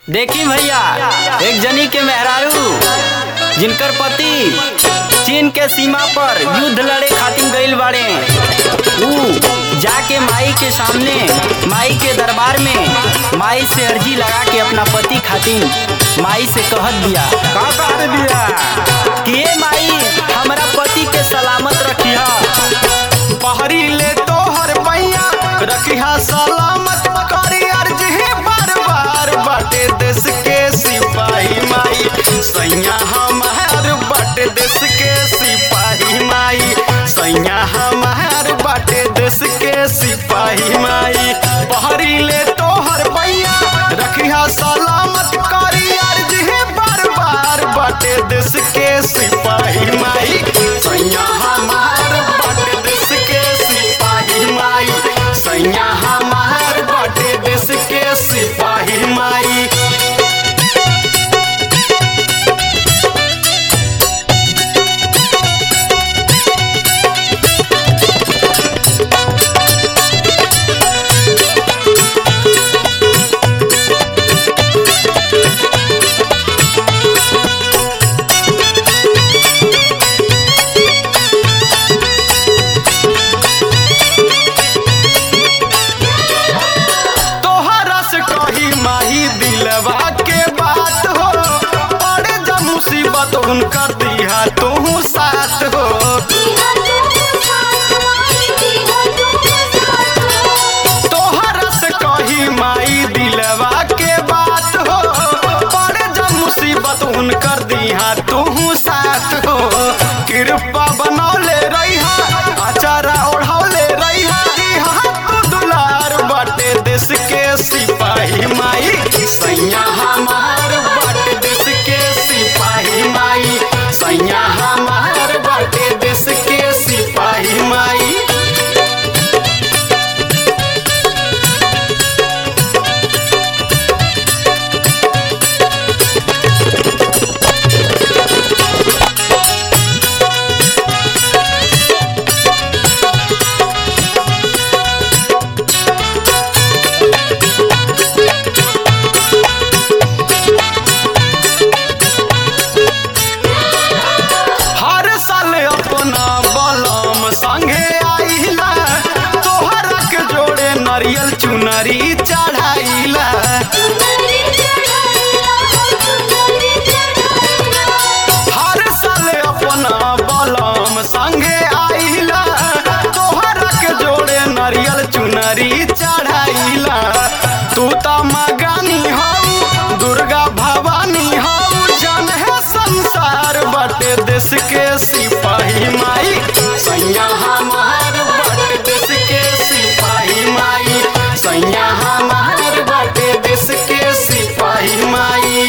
देखी भैया एक जनी के मेहरारू जिनकर पति चीन के सीमा पर युद्ध लड़े खातिर गइल बाड़े ऊ जाके माई के सामने माई के दरबार में माई से अर्जी लगा के अपना पति खातिर माई से कहत दिया का कहत बिया कि ए माई हमरा पति के सलामत रखिया पहरी ले तोहर पैया रखिया सलामत करी अर्जी बार बार बाटे देश के सिपाही माई सैया हमार बाटे देश के सिपाही माई सैया हमार बाटे देश के सिपाही माई पहरी ले तोहर पैया रखिया सलामत करी अर्जी बार बार बाटे देश के सिपाही माई सैया हमार बाटे देश के सिपाही माई सैया हमार बाटे देश के सिपाही माई तोहरा से कही माही दिलवा के बात हो पड़े जब मुसीबत उनकर दिया तू साथ हो तोहरा से कही माई दिलवा के बात हो पड़े जब मुसीबत उनकर दिया तू साथ हो कृपा बनौले रहिहा अचारा ओढ़ौले रहिहा हाथ दुलार बाटे देश के सिपाही माई सैया हमार बाटे देश के सिपाही माई सैया हमार बाटे देश के सिपाही माई हर साल अपना बलम संगे आइला तोहरा के जोड़े नरियल चुनरी चढ़ाइला हर साल अपना बलम संगे आइला तोहरा के जोड़े नरियल चुनरी चढ़ाइला तू त मगानी हऊ दुर्गा भवानी हऊ जन है संसार बटे देश के सिपाही माई सैया हमार बटे देश के सिपाही माई सैया हमार बटे देश के सिपाही माई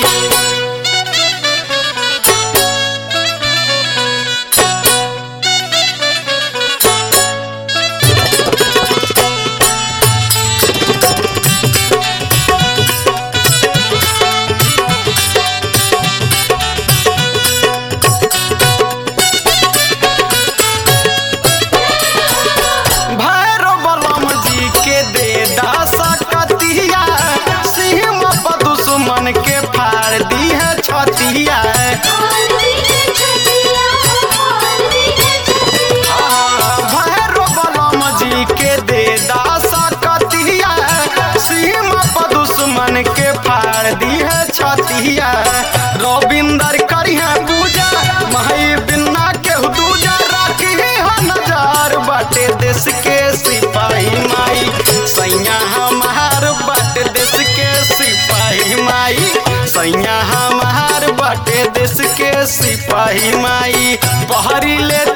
भैरव बलम जी के दे दासा कतिया सिंह पर दुश्मन के फाड़ दी है छतिया भैरव बलम जी के दे दासा कतिया सिंह पर दुश्मन के फाड़ दी है छतिया रविंदर करिया पूजा माई बिन्ना के दूजा रखी हो नजार बाटे देश के सिपाही माई सैया हमार बाटे देश के सिपाही माई सैया हमार बाटे देश के सिपाही माई बहरी ले